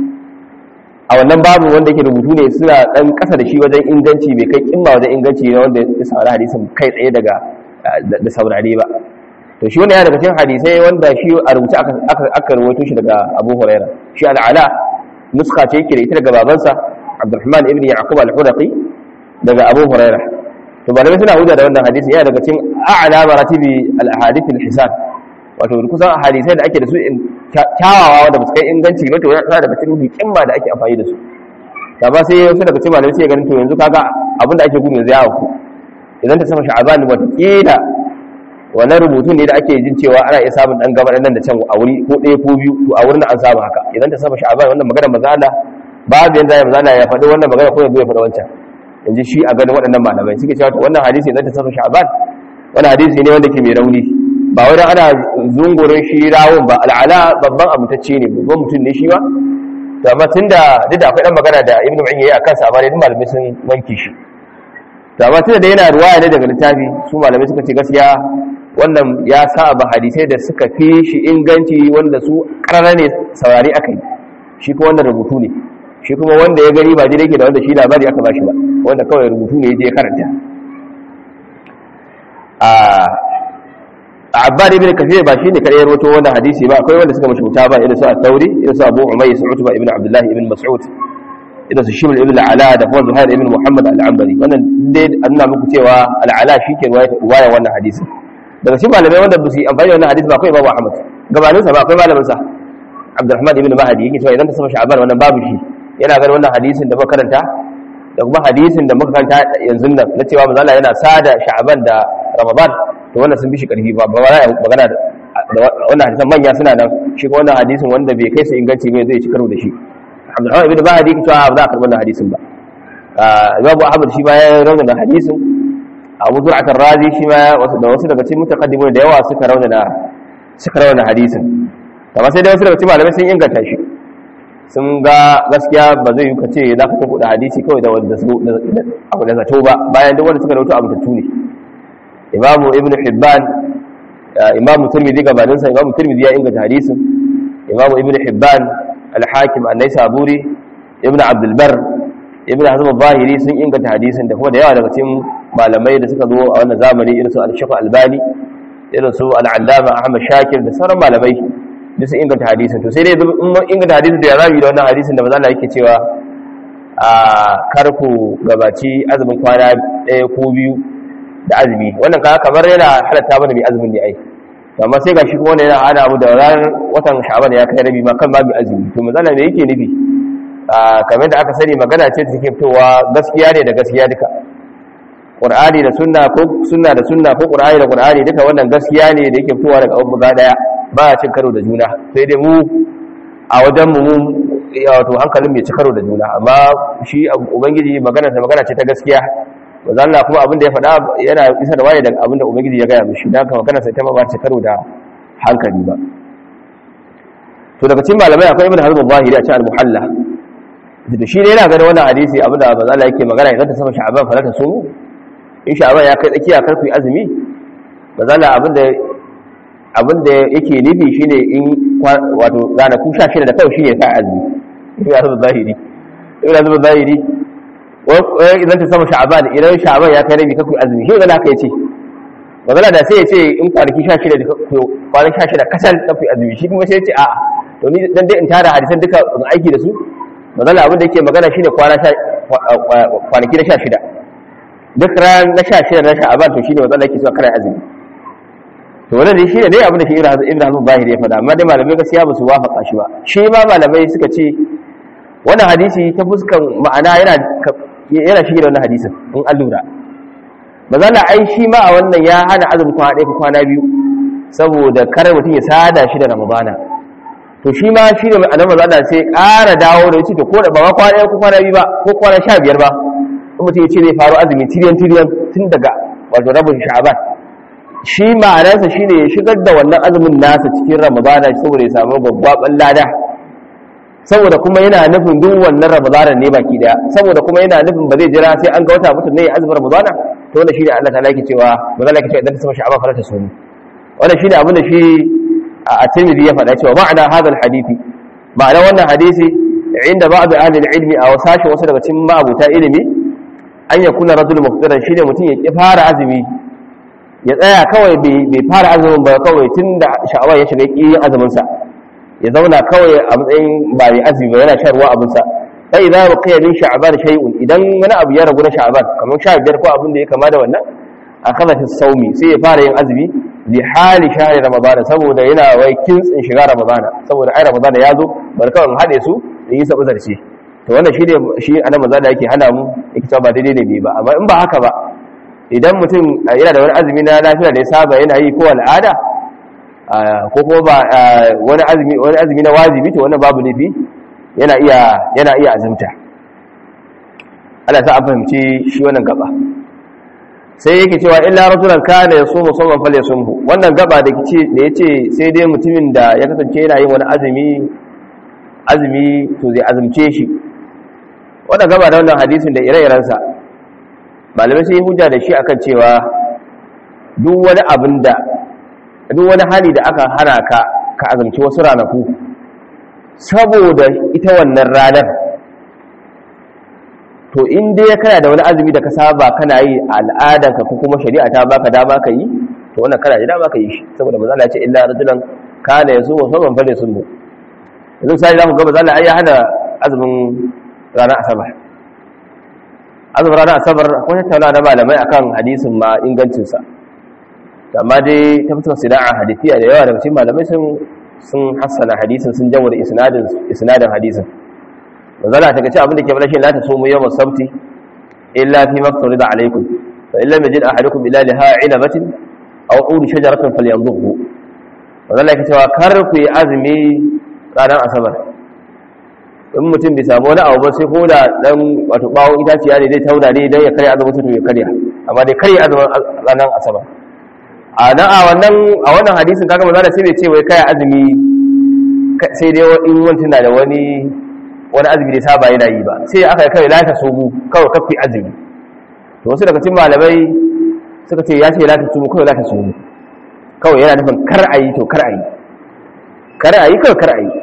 a wannan babu wanda yake rubutu ne suna dan kasa da shi wajen inganci bai kai kimma wajen inganci na wanda ya saurari hadisin kai tsaye daga da saurare ba to shi wannan ya daga cikin hadisai wanda shi a rubuce aka aka rawaito shi daga Abu Huraira shi al'ala nuska ce yake da ita daga babansa Abdurrahman ibn Yaqub al-Hudaqi daga Abu Huraira to malamai suna hujja da wannan hadisi yana daga cikin a'la maratibi al-ahadith al-hisan wato kusan hadisai da ake da su kyawawa wanda ba su kai inganci ba to yana daga cikin hikimma da ake amfani da su ba sai wasu daga cikin malamai sai ganin to yanzu kaga abin da ake gudu yanzu ya auku idan ta sama sha'aban wata kila wannan rubutun ne da ake jin cewa ana iya samun dan gaba nan da can a wuri ko ɗaya ko biyu to a wurin an samu haka idan ta sama sha'aban wannan magana maza Allah babu yanda ya maza ya faɗi wannan magana ko ya ya faɗi wancan in ji shi a ganin waɗannan malamai suke cewa to wannan hadisi idan ta sama sha'aban wannan hadisi ne wanda ke mai rauni ba wai ana zungurin shi rawun ba al'ala babban amintacce ne babban mutum ne shi ba to amma tunda duk da akwai dan magana da ibnu mu'in yayi akan sa amma dai malamai sun wanke shi to amma tunda da yana ruwaya ne daga littafi su malamai suka ce gaskiya wannan ya saba hadisai da suka fi shi inganci wanda su karara ne saurari aka yi shi kuma wannan rubutu ne shi kuma wanda ya gani ba jire yake da wanda shi labari aka bashi ba wanda kawai rubutu ne ya je karanta a abbad ibn kathir ba shine kare rawato wannan hadisi ba akwai wanda suka mashi mutaba irin su at-tauri irin su abu umayyah utba ibn abdullah ibn mas'ud irin su shiml ibn al-ala da kuma zuhair ibn muhammad al-ambari wannan dai anna muku cewa al-ala shike ruwaya wannan hadisi daga shi malamai wanda ba su yi amfani da wannan hadisi ba akwai babu ahmad gabanin sa ba akwai malamin sa abdurrahman ibn mahdi yake cewa idan ta sama sha'ban wannan babu shi yana ganin wannan hadisin da muka karanta da kuma hadisin da muka karanta yanzu nan na cewa manzo Allah yana sada sha'ban da ramadan to wannan sun bi shi karfi ba ba za a magana da wannan hadisan manya suna nan shi ko wannan hadisin wanda bai kai su inganci mai zai ci karo da shi Abdulrahman ibn Mahdi ke cewa ba za a karɓi wannan hadisin ba Imam Ahmad shi ma ya rauna hadisin Abu Zur'at ar-Razi shi ma da wasu daga cikin mutaqaddimun da yawa suka rauna suka rauna hadisin amma sai dai wasu daga cikin malamai sun inganta shi sun ga gaskiya ba zai yi ka ce za ka kuɗa hadisi kawai da wanda su abu da zato ba bayan duk wanda suka rauto abu tattu ne imamu ibn hibban imamu tirmidhi gabaninsa imamu tirmidhi ya inganta hadisin imamu ibn hibban al-hakim an-naisaburi ibn abdul bar ibn hazm al-zahiri sun inganta hadisin da kuma da yawa daga cikin malamai da suka zo a wannan zamani irin su al-shaykh albani irin su al-allama ahmad shakir da sauran malamai da sun inganta hadisin to sai dai in mun inganta hadisin da ya zabi da wannan hadisin da manzo Allah yake cewa a karku gabaci azumin kwana ɗaya ko biyu da azumi wannan kaga kamar yana halatta mana mai azumin ne ai amma sai gashi kuma wannan yana hana mu da ranar watan sha'ban ya kai rabi ma kan babu azumi to manzala me yake nufi kamar da aka sani magana ce da take fitowa gaskiya ne da gaskiya duka qur'ani da sunna ko sunna da sunna ko qur'ani da qur'ani duka wannan gaskiya ne da yake fitowa daga abu daya ba ya cin karo da juna sai dai mu a wajen mu wato hankalin mai ci karo da juna amma shi ubangiji magana da magana ce ta gaskiya manzo Allah kuma abin da ya faɗa yana isa da waye daga abin da ubangiji ya gaya mishi dan haka magana sai ta ba ta karo da hankali ba to daga cikin malamai akwai ibn hazm al-zahiri a cikin al-muhalla da shi ne yana ganin wannan hadisi abin da manzo Allah yake magana idan ta sama sha'aban fa ta sumu in sha'aban ya kai tsakiya karfi azumi manzo Allah abin da abin da yake nufi shine in wato ranaku 16 da kawai shine sa azumi ibn hazm al-zahiri ibn hazm al-zahiri idan ta sama sha'aban idan sha'aban ya kai rabi kaku azumi shi gana haka yace magana da sai ya ce in kwanaki 16 da kwanaki 16 kasal kafi azumi shi kuma sai ya ce a'a to ni dan dai in tara hadisan duka in aiki da su magana abin da yake magana shine kwana kwanaki na 16 duk ran na 16 na sha'aban to shine magana yake so kare azumi to wannan dai shine dai abin da shi Ibn Hazm Zahiri ya faɗa amma dai malamai gaskiya ba su wafaka shi ba shi ma malamai suka ce wannan hadisi ta fuskan ma'ana yana yana shige da wannan hadisin in an lura mazala ai shi ma a wannan ya hana azumin kwana ɗaya ko kwana biyu saboda kare mutum ya sada shi da ramadana to shi ma shi ne mai annabi mazala sai ƙara dawo da yace to ko da ba kwana ɗaya ko kwana biyu ba ko kwana sha biyar ba in mutum ya ce zai faru azumi tiriyan tiriyan tun daga wato rabin sha'aban shi ma'anarsa shine ya shigar da wannan azumin nasa cikin ramadana saboda ya samu gwaggwaban lada saboda kuma yana nufin duk wannan ramadanan ne baki daya saboda kuma yana nufin ba zai jira sai an ga wata mutum ne ya azumin ramadana to wannan shine Allah ta'ala yake cewa manzo Allah yake cewa idan ta sama sha'aba fara ta sunu wannan shine abin da shi a Tirmidhi ya faɗa cewa ma'ana hadal hadisi ma'ana wannan hadisi inda ba'd ahli al-ilmi aw sashi wasu daga cikin ma'abuta ilimi an yakuna rajul muftiran shine mutum ya ki fara azumi ya tsaya kawai bai fara azumin ba kawai tunda sha'awa ya shiga ki azumin sa ya zauna kawai a matsayin ba mai azumi ba yana shan ruwa abinsa sai idan baqiya min sha'ban shay'un idan wani abu ya ragu na sha'ban kamar 15 ko abin da ya kama da wannan akaza fi saumi sai ya fara yin azumi li hali shahri ramadan saboda yana wai kintsin shiga ramadan saboda ai ramadan ya zo bar kawai hade su in yi sabu zarce to wannan shi ne shi anan manzo da yake hana mu yake cewa ba daidai ne bai ba amma in ba haka ba idan mutum yana da wani azumi na lafiya da ya saba yana yi ko al'ada ko kuma ba wani azumi wani azumi na wajibi to wannan babu nufi yana iya yana iya azumta Allah sa an fahimci shi wannan gaba sai yake cewa illa rajulan kana yasumu sawman falyasumhu wannan gaba da kice da yace sai dai mutumin da ya kasance yana yin wani azumi azumi to zai azumce shi wannan gaba da wannan hadisin da ire-iren sa malamai sai hujja da shi akan cewa duk wani abin da duk wani hali da aka hana ka ka azumci wasu ranaku saboda ita wannan ranar to in dai kana da wani azumi da ka saba kana yi al'adanka ko kuma shari'a ta baka dama ka yi to wannan kana da dama ka yi shi saboda manzo Allah ya ce illa rajulan kana yasumu saban fa yasumu yanzu sai zamu ga manzo Allah ai ya hada azumin ranar asabar azumin ranar asabar ko ta tauna da malamai akan hadisin ma ingancin sa amma dai ta fitar sida'a hadisiya da yawa daga cikin malamai sun sun hassana hadisin sun jawar isnadin isnadin hadisin manzala ta kace abin da ke bada shi la ta sumu yawm sabti illa fi maftarida alaykum fa illa yajid ahadukum ila liha ilabatin aw udi shajaratin falyanzuhu manzala ke cewa kar ku yi azumi ranar asabar in mutum bai samu wani abu ba sai ko da dan wato bawon itaciya ne zai tauna ne dan ya karya azumin sa to ya karya amma dai karya azumin ranar asabar a nan a wannan a wannan hadisin kaga manzala sai bai ce wai kai azumi sai dai in wani na da wani wani azumi da saba yana yi ba sai aka yi kawai lata sumu kawai kafi azumi to wasu daga cikin malamai suka ce ya ce lata sumu kawai lata sumu kawai yana nufin kar a yi to kar a yi kar a yi kawai kar a yi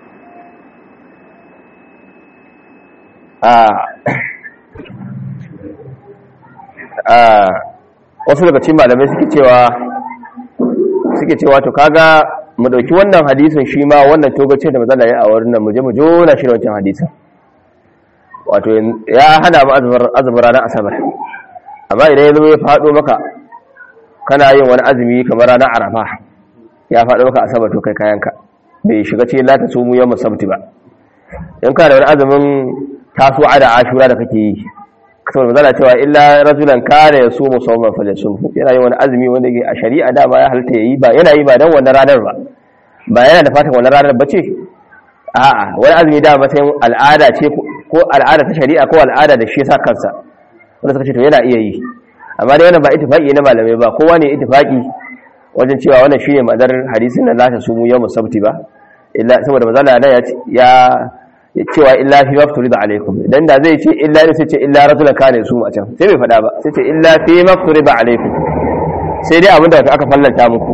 wasu daga cikin malamai suke cewa suke cewa to kaga mu dauki wannan hadisin shi ma wannan togace da mazala ya a wurin nan mu je mu jona shi da wancan hadisin wato ya hana mu azumin ranar asabar amma idan ya zo ya faɗo maka kana yin wani azumi kamar ranar arafa ya faɗo maka asabar to kai kayanka bai shiga ce la ta sumu yawm sabti ba in kana da wani azumin tasu'a da ashura da kake yi saboda mazala cewa illa rajulan kana yasumu sawman falyasumhu yana yin wani azumi wanda yake a shari'a da ba ya halitta yayi ba yana yi ba dan wannan ranar ba ba yana da fatan wannan ranar bace a'a wani azumi da matsayin al'ada ce ko al'ada ta shari'a ko al'ada da shi yasa kansa wanda suka ce to yana iya yi amma dai wannan ba ittifaqi na malamai ba kowa ne ittifaqi wajen cewa wannan shine madar hadisin nan la ta sumu yawm sabti ba illa saboda manzo Allah ya cewa illa fi mafturi da alaikum idan da zai ce illa ne sai ce illa rajulan kana su a can sai bai faɗa ba sai ce illa fi mafturi da alaikum sai dai abinda aka fallanta muku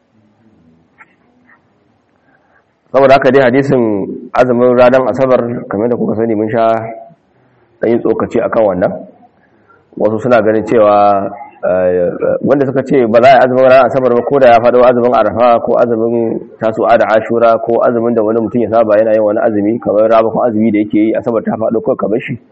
saboda haka dai hadisin azumin ranar asabar kamar da kuka sani mun sha ɗanyi tsokaci akan wannan wasu suna ganin cewa wanda suka ce ba za a yi azumin ranar asabar ba ko da ya faɗo azumin arafa ko azumin tasu'a da ashura ko azumin da wani mutum ya saba yana yin wani azumi kamar rabakon azumi da yake yi asabar ta faɗo ko kamar shi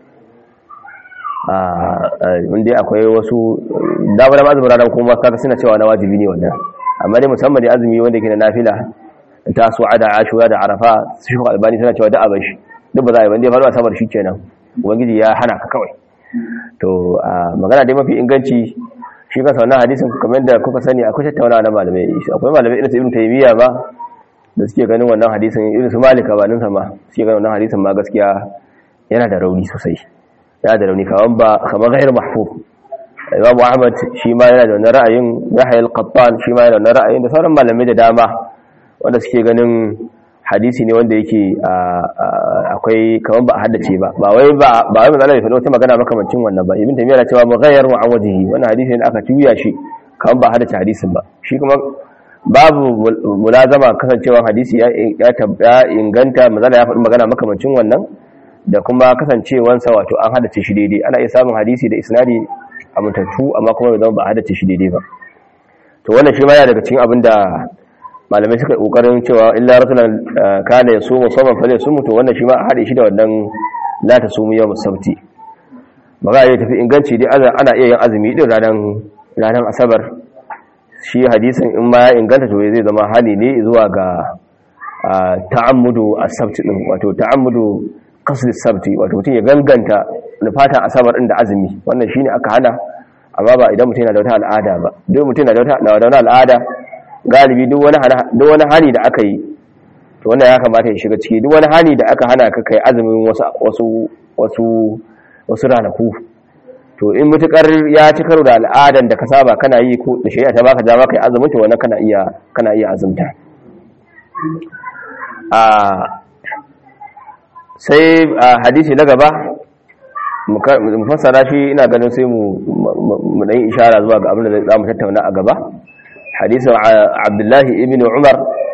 wanda akwai wasu damar azumin ranar kuma kaka suna cewa na wajibi ne wannan amma dai musamman da azumi wanda ke na nafila da tasu'a da ashura da arafa su shi albani suna cewa da abin shi duk ba za a yi wanda ya faɗo asabar shi kenan ubangiji ya hana ka kawai to magana dai mafi inganci shi kansa wannan hadisin kamar da kuka sani akwai tattaunawa na malamai akwai malamai irin su ibn taymiya ba da suke ganin wannan hadisin irin su malika ba nan sama suke ganin wannan hadisin ma gaskiya yana da rauni sosai yana da rauni kaman ba kamar ghairu mahfuz Imam Ahmad shi ma yana da wannan ra'ayin Yahya al-Qattan shi ma yana da wannan ra'ayin da sauran malamai da dama wanda suke ganin hadisi ne wanda yake akwai kaman ba a haddace ba ba wai ba ba wai manzo Allah wata magana makamancin wannan ba ibn taymiya cewa mughayyar wa an wajhi wannan hadisi ne aka tuya shi kaman ba a haddace hadisin ba shi kuma babu mulazama kasancewa hadisi ya ya inganta manzo ya faɗi magana makamancin wannan da kuma kasancewansa wato an haddace shi daidai ana iya samun hadisi da isnadi amintattu amma kuma bai zama ba a haddace shi daidai ba to wannan shi ma yana daga cikin abin da malamai suka kokarin cewa illa rasulan kana ya sumu saman fa zai sumu to wannan shi ma a hade shi da wannan la ta sumu yawm sabti magana ya tafi inganci dai ana iya yin azumi din ranar ranar asabar shi hadisin in ma ya inganta to zai zama hali ne zuwa ga ta'ammudu as-sabt din wato ta'ammudu qasd sabti wato mutum ya ganganta nufatan asabar din da azumi wannan shine aka hana amma ba idan mutum yana da wata al'ada ba duk mutum yana da wata al'ada galibi duk wani duk wani hali da aka yi to wannan ya kamata ya shiga ciki duk wani hali da aka hana ka kai azumin wasu wasu wasu wasu ranaku to in mutukar ya ci karo da al'adan da ka saba kana yi ko da shari'a ta baka dama kai azumin to wannan kana iya kana iya azumta a sai hadisi na gaba mu fassara shi ina ganin sai mu mu dan ishara zuwa ga abin da za mu tattauna a gaba hadisin abdullahi ibn umar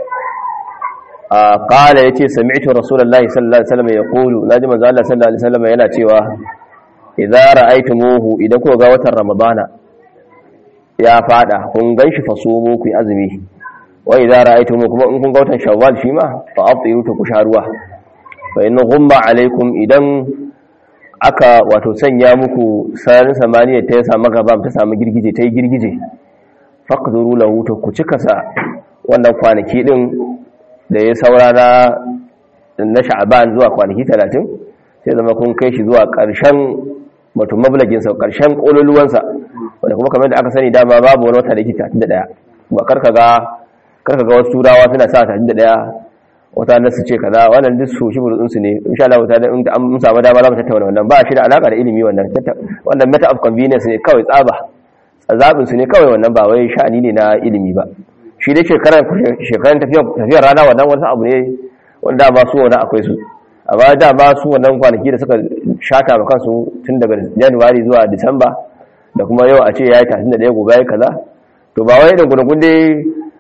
qala yace sami'tu rasulullahi sallallahu alaihi wasallam yaqulu naji manzo Allah sallallahu alaihi wasallam yana cewa idza ra'aytumuhu idan kuka ga watan ramadana ya fada kun ganshi fasumu ku azumi wa idza ra'aytumuhu kuma in kun ga watan shawwal shi ma fa afṭiru ta kusharuwa fa in ghumma alaikum idan aka wato sanya muku sararin samaniya ta ya samu gaba ta samu girgije ta yi girgije faqduru lahu ta ku cika sa wannan kwanaki din da ya saura na sha'aban zuwa kwanaki 30 sai zama kun kai shi zuwa ƙarshen wato mablagin sa ƙarshen kololuwansa wanda kuma kamar da aka sani dama babu wani wata da yake 31 ba karka ga karka ga wasu turawa suna sa 31 wata nasu ce kaza wannan duk su shi burutsun su ne insha Allah wata in an samu dama za mu tattauna wannan ba shi da alaka da ilimi wannan wannan meta of convenience ne kawai tsaba zabin su ne kawai wannan ba wai sha'ani ne na ilimi ba shi dai shekaran shekaran tafiyar tafiyar rana wannan wani abu ne wanda ba su wannan akwai su amma da ba su wannan kwanaki da suka shata ma kansu tun daga January zuwa December da kuma yau a ce yayi 31 gobe yayi kaza to ba wai da gurgun dai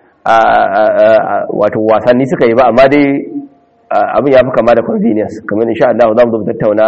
wato wasanni suka yi ba amma dai abin ya fi kama da convenience kamar insha Allah za mu zo tattauna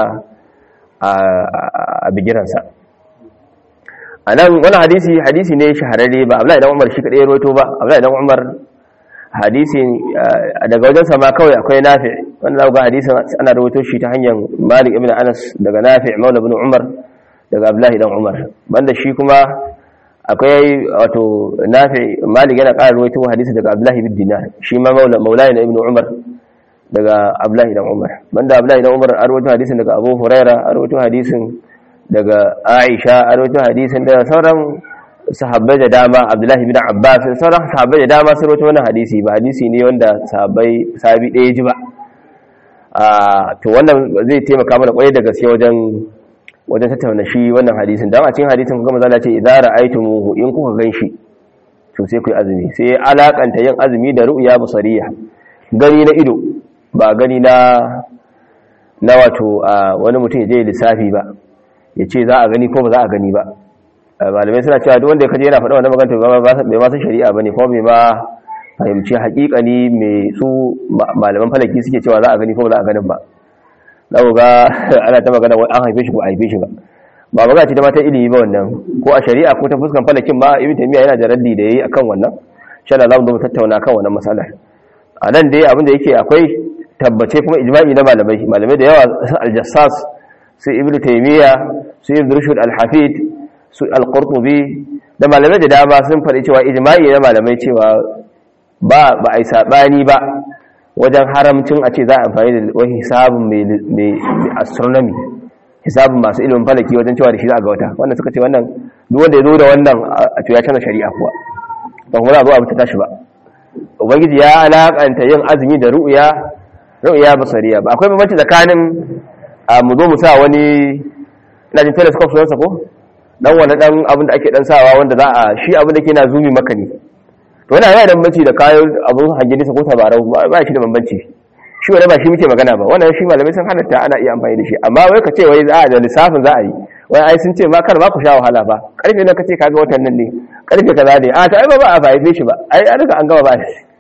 a bigiransa a nan wani hadisi hadisi ne shahararre ba Abdullahi dan Umar shi kadai rawaito ba Abdullahi dan Umar hadisi daga wajen sama kawai akwai Nafi wanda zaka ga hadisin ana rawaito shi ta hanyar Malik ibn Anas daga Nafi Maula ibn Umar daga Abdullahi dan Umar banda shi kuma akwai wato nafi malik yana ƙara ruwaito hadisi daga abdullahi bin dinar shi ma maulai na ibnu umar daga abdullahi dan umar banda abdullahi dan umar an ruwaito hadisin daga abu huraira an ruwaito hadisin daga aisha an ruwaito hadisin daga sauran sahabbai da dama abdullahi bin abbas sauran sahabbai da dama sun ruwaito wannan hadisi ba hadisi ne wanda sahabbai sahabi ɗaya ji ba to wannan zai taimaka mana kwarai da gaske wajen wajen tattauna shi wannan hadisin dan a cikin hadisin kuma zalla ce idza ra'aytumuhu in kuka ganshi to sai ku yi azumi sai alakanta yin azumi da ru'ya basariya gani na ido ba gani na na wato wani mutum ya je lissafi ba ya ce za a gani ko ba za a gani ba malamai suna cewa duk wanda ya kaje yana faɗa wannan magana bai ma san shari'a bane ko bai ma fahimci haƙiƙani mai su malaman falaki suke cewa za a gani ko ba za a ganin ba za ku ga ana ta magana an haife shi ko a haife shi ba ba magana ce ta mata ilimi ba wannan ko a shari'a ko ta fuskan falakin ma ibn taymiya yana da raddi da yayi akan wannan insha Allah za mu zo tattauna kan wannan masalar a nan dai abin da yake akwai tabbace kuma ijma'i na malamai malamai da yawa al-jassas su ibn taymiya su ibn rushd al-hafid su al-qurtubi da malamai da dama sun faɗi cewa ijma'i na malamai cewa ba ba ai sabani ba wajen haramcin a ce za a amfani da wani hisabin mai astronomy hisabin masu ilimin falaki wajen cewa da shi za a ga wata wannan suka ce wannan duk wanda ya zo da wannan a cewa canza shari'a kuwa ba kuma za a zo a mutu tashi ba ubangiji ya alakanta yin azumi da ru'ya ru'ya basariya ba akwai bambanci tsakanin mu zo mu sa wani ina jin telescope sunansa ko dan wani dan abin da ake dan sawa wanda za a shi abin da ke na zumi maka ne to yana yana da bambanci da kayan abun hange nisa ko tabarau ba shi da bambanci shi wani ba shi muke magana ba wannan shi malamai sun halatta ana iya amfani da shi amma wai ka ce wai za a da lissafin za a yi wai ai sun ce ma kar ma ku sha wahala ba karfe nan ka ce kaga watan nan ne karfe kaza ne a ta ai ba ba a fahimce shi ba ai an riga an gama ba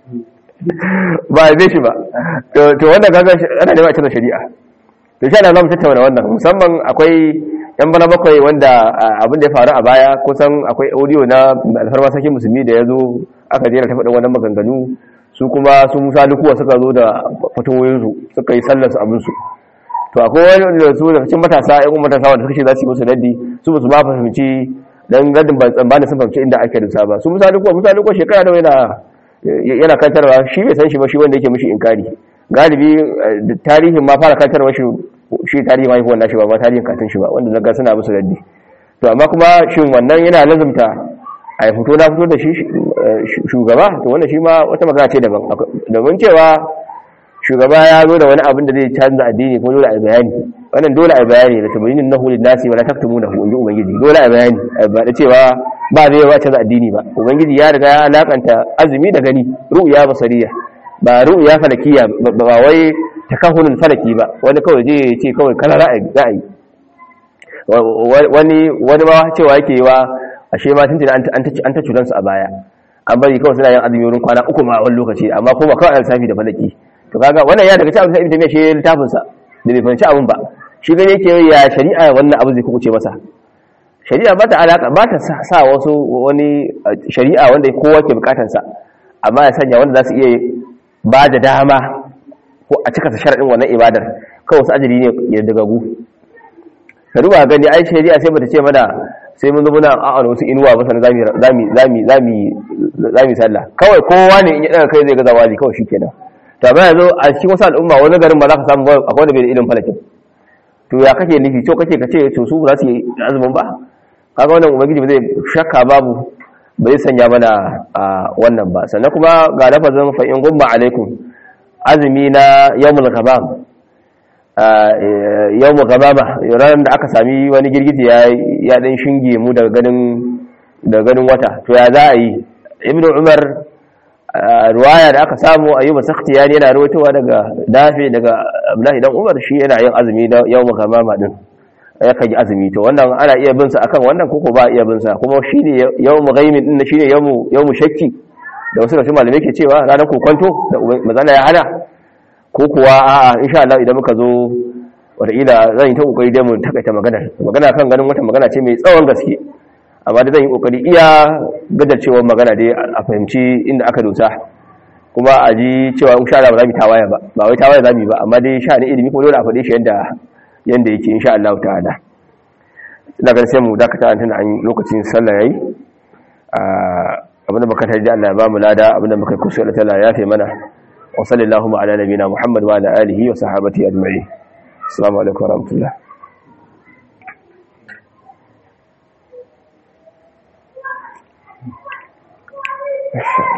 ba a shi ba to wannan kaga ana nema cikin shari'a to shi ana zamu tattauna wannan musamman akwai yan bana bakwai wanda abin da ya faru a baya kusan akwai audio na alfarma sakin musulmi da ya zo aka jera ta faɗin wannan maganganu su kuma su musa dukuwa suka zo da fatowoyinsu suka yi sallarsu abinsu to akwai wani da su da cikin matasa yan kuma matasa wanda suka ce za su yi musu raddi su ba su ma fahimci dan gadin ban tsammani sun fahimci inda ake dusa ba su musa dukuwa musa dukuwa shekara nawa yana yana kantarwa shi bai san shi ba shi wanda yake mishi inkari galibi tarihin ma fara kantarwa shi shi tarihin haihuwar nashi ba ba tarihin katin shi ba wanda zaga suna musu raddi to amma kuma shin wannan yana lazumta a fito na fito da shi shugaba to wannan shi ma wata magana ce daban domin cewa shugaba ya zo da wani abin da zai canza addini ko dole a bayani wannan dole a bayani da tabayyinin nahu lin nasi wala taktumunahu inji ubangiji dole a bayani ba da cewa ba zai ba canza addini ba ubangiji ya riga ya alakanta azumi da gani ru'ya basariya ba ru'ya falakiya ba wai takahunul falaki ba wani kawai je ce kawai kala ra'ayi ra'ayi wani wani ba cewa yake wa ashe ma tun an an ta cutansu a baya an bari kawai suna yin azumi wurin kwana uku ma a wani lokaci amma kuma kawai alsafi da falaki to kaga wannan ya daga cikin abin da ibn shi littafin sa da bai fahimci abin ba shi gane yake ya shari'a wannan abu zai kuce masa shari'a ba ta alaka ba ta sa wasu wani shari'a wanda kowa ke bukatar sa amma ya sanya wanda za su iya ba da dama ko a cika sa sharadin wannan ibadar kawai wasu ajali ne ya daga gu ka duba gani ai shari'a sai bata ce mana sai mun zama na a'ana wasu inuwa ba sanan zami zami zami zami zami sallah kawai kowa ne in ya daga kai zai ga zawali kawai shikenan ta ba yanzu a cikin wasu al'umma wani garin ba za ka samu ba akwai wanda bai da ilimin falakin to ya kake nufi to kake ka ce to su ba za su yi azumin ba kaga wannan ubangiji ba zai shakka babu ba zai sanya mana a wannan ba sannan kuma ga lafazin fa in gumma alaikum azumi na yawmul ghamam yawmul ghamama ranar da aka sami wani girgiji ya ya dan shinge mu daga ganin daga ganin wata to ya za a yi ibnu umar ruwaya da aka samu ayyuba sakhtiyani yana rawaitowa daga dafi daga abdullahi dan umar shi yana yin azumi da yawmu gamama din ya kaji azumi to wannan ana iya bin sa akan wannan koko ba iya bin sa kuma shine yawmu ghaimin din shine yawmu yawmu shakki da wasu kashi malamai ke cewa ranar kokonto da mazala ya hana ko kuwa a'a insha Allah idan muka zo wataƙila zan yi ta kokari dai mu takaita magana magana kan ganin wata magana ce mai tsawon gaske amma da zan yi kokari iya gajarcewar magana dai a fahimci inda aka dosa kuma a ji cewa in sha Allah ba za mu tawaye ba ba wai tawaye za mu yi ba amma dai sha ne ilimi kuma dole a faɗe shi yanda yanda yake insha Allah ta'ala ina ganin sai mu dakata an tana an lokacin sallah yayi abinda muka tarji Allah ya ba mu lada abinda muka kusa Allah ta'ala ya fi mana wa sallallahu ala nabiyina Muhammad wa ala alihi wa sahbihi ajma'in assalamu alaikum wa rahmatullah Yes.